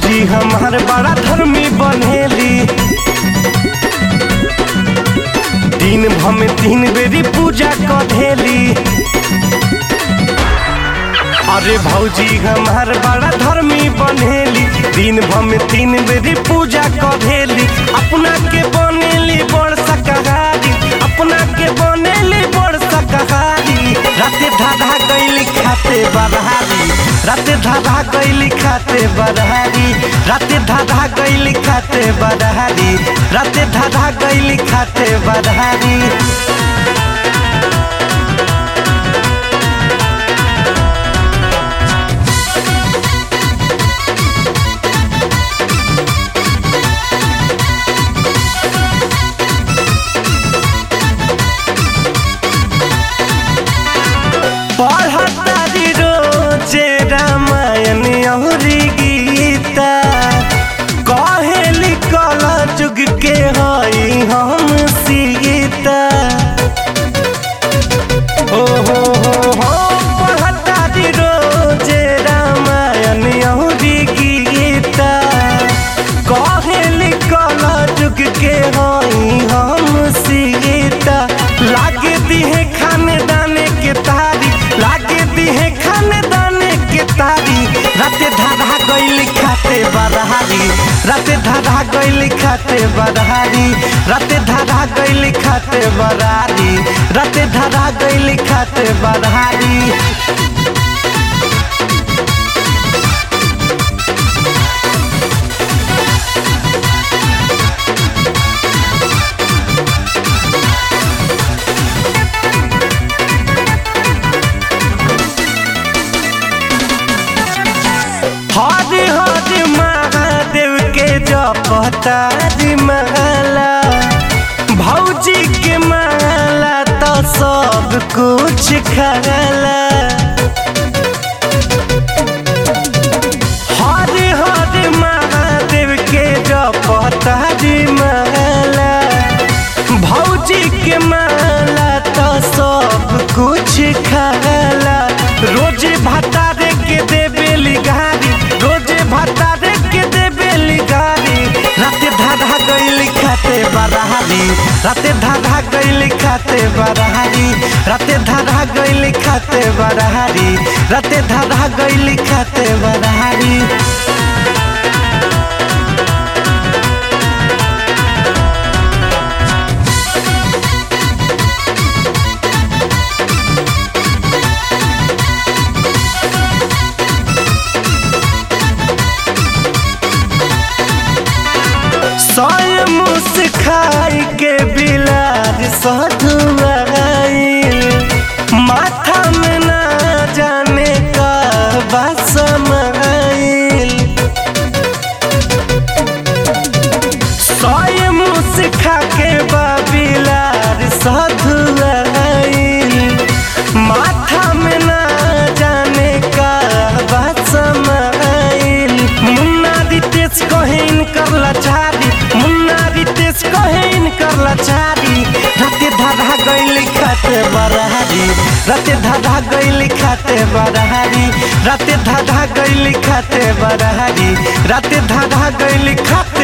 भौजी हमार बड़ा धर्मी बनेली दिन भर में तीन बेरी पूजा कधेली अरे भौजी हमार बड़ा धर्मी बनेली दिन भर में तीन बेरी पूजा कधेली अपना के बनेली बड़ शाकाहारी अपना के बनेली बड़ शाकाहारी राते धाधा गईली खाते बरहारी राते धाधा गईली खाते बरहारी राते धाधा गईली खाते बरहारी राते धाधा गईली खाते बरहारी पढ़तारी रोजे रामायण अहरी गीता कहेली कल जुग के हई हम सीता हो हो हो हो पढ़तारी रोजे रामायण अहरी गीता कहेली कल जुग के हई हम सीता लागे दिहे खाने दाने के तारी लागे दिहे खाने दाने के तारी राते धाधा गईली खाते बरहारी राते धाधा गईली खाते बरहारी राते धाधा गईली खाते बरहारी राते धाधा गईली खाते बरहारी हरि हरि महादेव के जपतारी माला भौजी के माला तो सब कुछ खाला हरि हरि महादेव के जपतारी माला भौजी के माला तो सब कुछ खाला रोजे भतारे के देबेली गारी रोजे भतारे के देबेली गारी राते धाधा गईली खाते बरहारी राते धाधा गईली खाते बरहारी राते धाधा गईली खाते बरहारी राते धाधा गईली खाते बरहारी सोय मुस खाई के बिलार सधुआईल माथा में ना जाने का बसमाइल सोय मुस खा के बाबिलार सधुआईल माथा में ना जाने का बसमाइल मुन्ना रितेश कहेन कर लाचारी मुन्ना रितेश कहेन कर लाचारी राते धाधा गईली खाते बरहारी राते धाधा गईली खाते बरहारी राते धाधा गईली खाते बरहारी राते धाधा गईली खाते